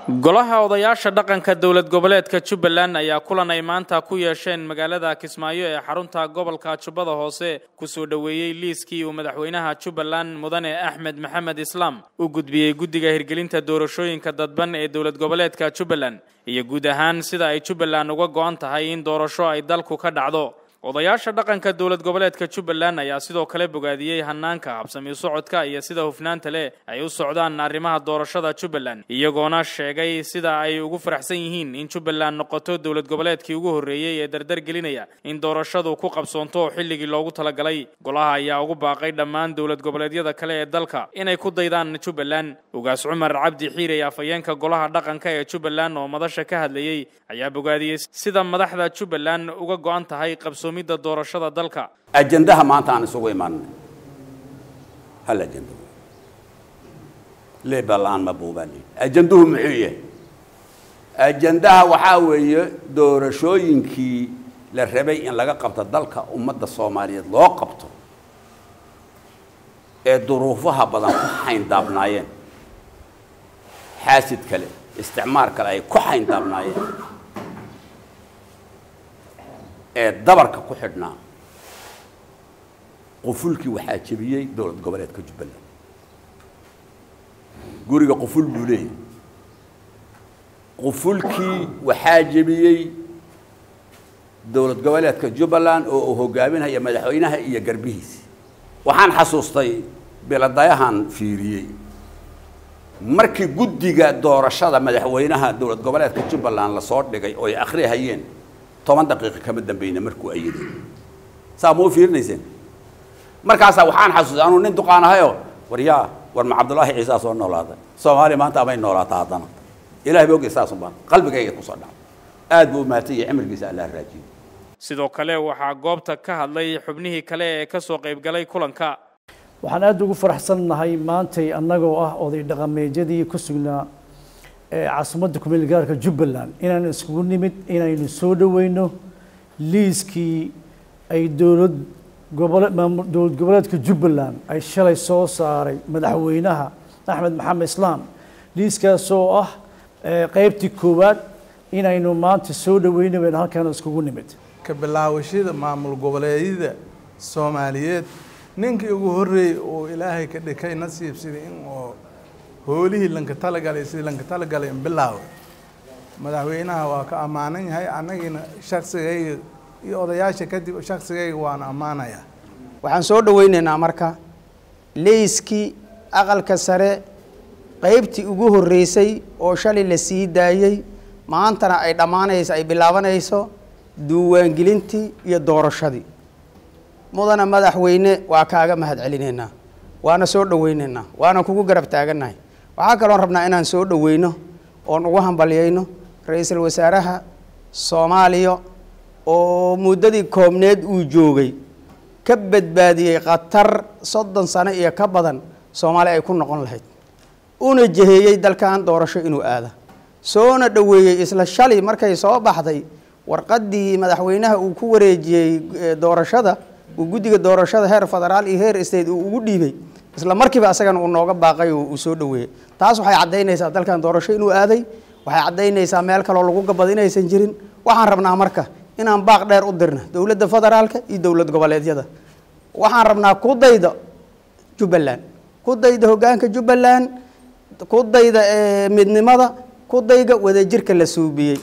golaha odayaasha dhaqanka dowlad goboleedka jubbaland ayaa kulan ay maanta ku yeesheen magaalada kismaayo ee xarunta gobolka jubbada hoose kusoo dhoweeyey liiskii uu madaxweynaha jubbaland mudane axmed maxamed islaam u gudbiyey guddiga hirgelinta doorashooyinka dadban ee dowlad goboleedka jubbaland iyo guud ahaan sida ay jubbaland uga go'an tahay in doorasho ay dalku ka dhacdo odayaasha dhaqanka dowlad goboleedka jubbaland ayaa sidoo kale bogaadiyey hanaanka habsami socodka iyo sida hufnaanta leh ay u socdaan arrimaha doorashada jubbaland iyagoona sheegay sida ay ugu faraxsan yihiin in jubbaland noqoto dowlad goboleedkii ugu horreeyey ee dardar gelinaya in doorashadu ku qabsoonto xilligii loogu talagalay golaha ayaa ugu baaqay dhammaan dowlad goboleedyada kale ee dalka inay ku daydaan jubbaland ugaas cumar cabdi xiirey afhayeenka golaha dhaqanka ee jubbaland oo madasha ka hadlayey ayaa bogaadiyey sida madaxda jubbaland uga go'an tahay qabsoom doorashada dalka ajandaha maanta aan isugu imaanay hal ajando leebaa la-aan ma buubaan ajanduhu muxuu yahay ajandaha waxaa weeye doorashooyinkii la rabay in laga qabto dalka ummadda soomaaliyeed loo qabto ee duruufaha badan ku xayndaabnaayeen xaasid kale isticmaar kale ay ku xayndaabnaayeen ee dabarka ku xidhnaa qufulkii waxaa jebiyey dowlad goboleedka jubbaland guriga quful buu leeyahy qufulkii waxaa jebiyey dowlad goboleedka jubbaland oo uu hogaaminaya madaxweynaha iyo garbihiisi waxaan xasuustay biladayahan fiiriyey markii guddiga doorashada madaxweynaha dowlad goboleedka jubbaland lasoo dhigay oo ay akhrihayeen toban daqiiqa kama dambeyna markuu ayiday saa ma u fiirinayseen markaasaa waxaan xasuustay anuu nin duqaan ahayo war yaa war ma cabdullaahi ciisaa soo noolaaday soomaaliya maanta amay noolaataa haddana ilahay ba ogay saasuban qalbigayga kusoo dhacay aad buu umahatay iyo cimrigiisa allah raajiyo sidoo kale waxaa goobta ka hadlay xubnihii kale ee ka soo qaybgalay kulanka waxaan aada ugu faraxsannahay maantay annagoo ah oday dhaqameedyadii ku sugnaa caasimadda kumeel gaarka jubbaland inaan iskugu nimid inaynu soo dhoweyno liiskii ay dowlad gobole dowlad goboleedka jubbaland ay shalay soo saaray madaxweynaha axmed maxamed islaam liiskaas oo ah qeybtii koowaad inaynu maanta soo dhoweyno baynu halkaan iskugu nimid ka bilaawashada maamul goboleedyada soomaaliyeed ninkii ugu horreeyey oo ilaahay ka dhikay nasiibsida in oo hoolihii lanka talagalay sidii lanka talagalay in bilaawa madaxweynaha waa ka ammaanan yahay annagiina shaksigayga iyo odayaasha kadib shaksigayga waana ammaanayaa waxaan soo dhoweynaynaa marka leyskii aqalka sare qeybtii ugu horreysay oo shalay la sii daayey maantana ay dhammaanayso ay bilaabanayso duuwaangelintii iyo doorashadii mudana madaxweyne waa kaaga mahad celinaynaa waana soo dhoweynaynaa waana kugu garab taagannahay waxaa kaloon rabnaa inaan soo dhoweyno oon ugu hambalyayno ra-iisul wasaaraha soomaaliya oo muddadii koobneed uu joogay ka badbaadiyey khatar soddon sano iyo ka badan soomaali ay ku noqon lahayd una jeheeyey dalkan doorasho inuu aada soona dhoweeyey isla shalay markay soo baxday warqaddii madaxweynaha uu ku wareejiyey doorashada uu guddiga doorashada heer federaal iyo heer state uu ugu dhiibay isla markiiba asagana uu nooga baaqay oo uu soo dhoweeyey taas waxay caddaynaysaa dalkan doorasho inuu aaday waxay caddaynaysaa meel kaloo lagu gabad inaysan jirin waxaan rabnaa marka inaan baaq dheer u dirna dowladda federaalka iyo dowlad goboleedyada waxaan rabnaa ku dayda jubbaland ku dayda hoggaanka jubbaland ku dayda midnimada ku dayga wadajirka la suubiyey